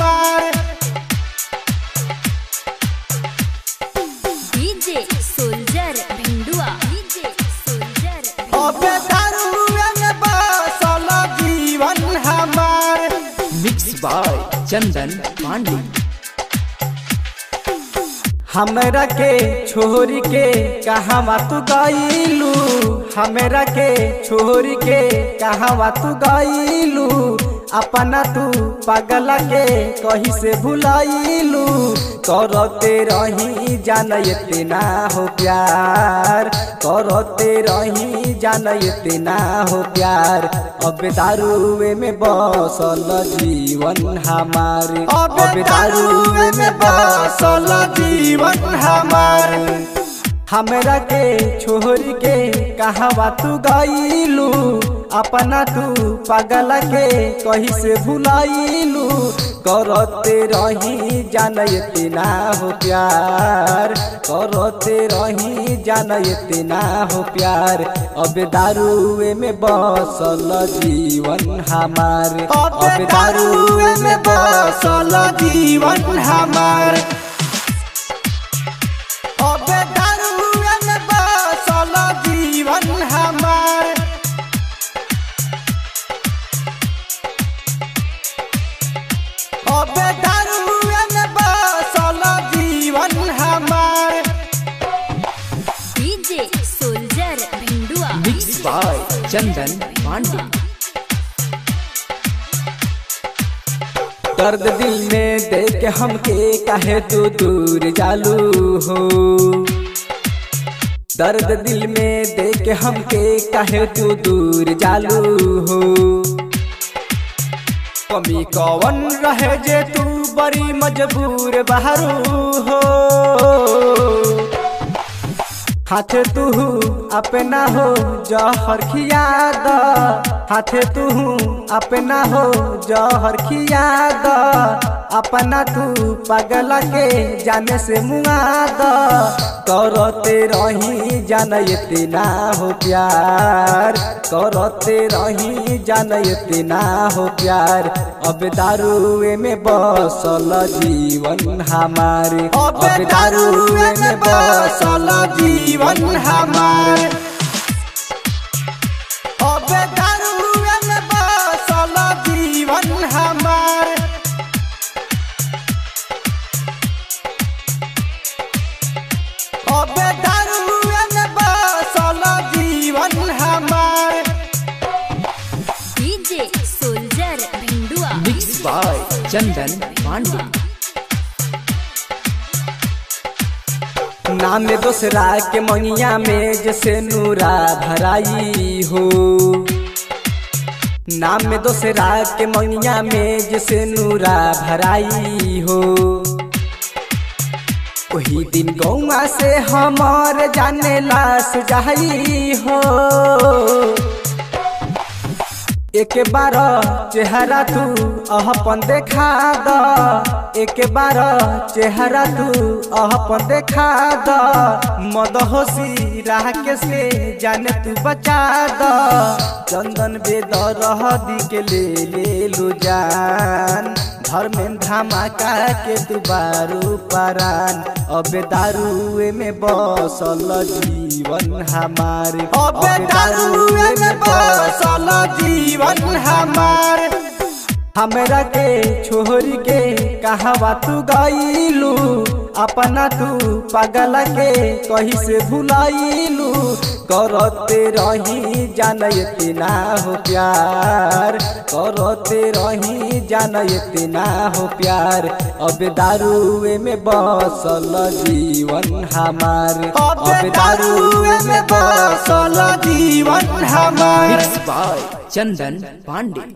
हमार DJ soldier Bhindua DJ soldier अबे दारुए में बसल जीवन हमार मिक्स बाय चंदन पांडे हमरा के छोरी के कहवा तू गईलू हमरा के छोरी के कहवा तू गईलू अपना तू पगला के कहीं से भुलाइलू करते रही जानते ना हो प्यार करते रही जानते ना हो प्यार अब दारुए में बसल जीवन हमार अब दारुए में बसल जीवन हमार हमरा के छोरी के कहवा तू गईलू अपना तू पगला के कहीं से भुलाइलू करते रही जानते ना हो प्यार करते रही जानते ना हो प्यार अब दारुए में बसल जीवन हमार अब दारुए में बसल जीवन हमार अब दारुए में बसल जीवन हमार अब दारुए में बसल जीवन हमार DJ soldier Bhindua mix by Chandan Pandey दर्द दिल में देख हमके काहे तू दूर जालू हो दर्द दिल में देख हमके काहे तू दूर जालू हो कमी कवन रहे जे तू बड़ी मजबूर बहरू हो हाथ तू अपना हो जहर खियाद हाथ तू अपना हो जहर खियाद अपना तू पगला के जाने से मुआद करते रही जानते ना हो प्यार करते रही जानते ना हो प्यार अब दारुए में बसल जीवन हमारे अब दारुए में बसल जीवन हमार अब दारुए में बसल जीवन हमार अब दारुए में बसल जीवन हमार DJ soldier Bhindua mix by Chandan Pandey नाम दोसरा के मंगिया में जैसे नूरा भराई हो नाम में दोसरा के मंगिया में जैसे नूरा भराई हो वही दिन गौआ से हमार जाने लाश जाई हो एक बार चेहरा तू अहपन देखा द एक बार चेहरा तू अहपन देखा द मदहोशी राह के से जाने तू बचा द चंदन बेदर दी के ले ले लो जान धर्में धमाका के दुबारू परान अब दारुए में बसल जीवन हमारे अब दारुए में बसल जीवन हमार हमरा के छोरी के कहवा तू गईलू अपना तू पगला के कहीं से भुलाइलू करते रही जानते ना हो प्यार करते रही जानते ना हो प्यार अब दारुए में बसल जीवन हमार अब दारुए में बसल जीवन हमार मिक्स बाय चंदन पांडे